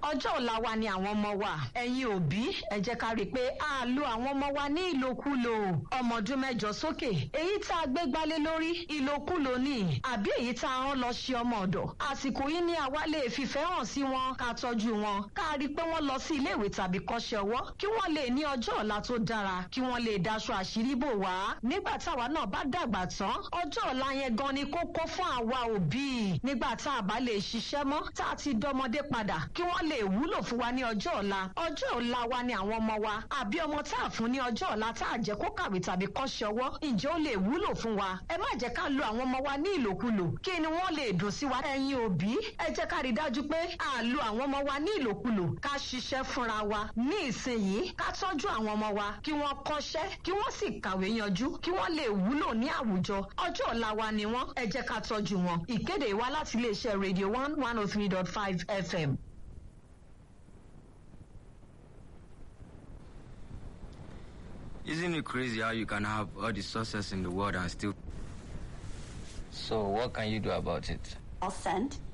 ọjọ́ ọ̀la wa ni àwọn ọmọ wa ẹ̀yin òbí ẹ jẹ́ ká rí i pé a lo àwọn ọmọ wa ní ìlòkulò ọmọ ọdún mẹ́jọ sókè èyí tá a gbé gbálé lórí ìlòkulò ni àbí èyí tá a rán lọ ṣe ọmọ ọ̀dọ̀ àsìkò yìí ni àwa lè fìfẹ́ hàn sí wọn ká tọ́jú wọn ká rí i pé wọ́n lọ sí ilé ìwé tàbí kọ́ṣẹ́ ọwọ́ kí wọ́n lè ní ọjọ́ ọ̀la tó dára kí wọ́n lè daṣọ àṣírí bò wá nígbà táwa náà bá dàgbà tán ọjọ́ ọ̀la yẹn gan ni kókó fún àwa òbí nígbà tá a bá lè ṣiṣẹ́ mọ́ tá a ti dọmọdé padà kí wọ́n lè wúlò fún wa ní ọjọ́ ọ̀la ọjọ́ ọ̀la wa ni àwọn ọmọ wa àbí ọmọ tá a fún ní ọjọ́ ọ̀la tá a jẹ́ kó kàwé tàbí kọ́ṣẹ́ ọwọ́ ǹjẹ́ ó lè wúlò fún wa ẹ má jẹ́ ká lo àwọn ọmọ wa ní ìlòkulò kí ni wọ́n lè dùn sí wa ẹ̀yin òbí ẹ jẹ́ ká rí dájú pé a lo àwọn ọmọ wa ní ìlòkulò ká ṣiṣẹ́ fúnra wa ní ìsinyìí ká tọ́jú àwọn ọmọ wa kí wọ́n kọ́ṣẹ́ kí wọ́n sì kàwé yanjú kí wọ́n lè wúlò ní àwùjọ ọjọ́ ọ̀la wa ni wọ́n ẹ jẹ́ ká tọ́jú wọn ìkéde wa láti iléeṣẹ́ radio one one oh three dot five fm. Isn't it crazy how you can have all the success in the world and still. So what can you do about it? I'll send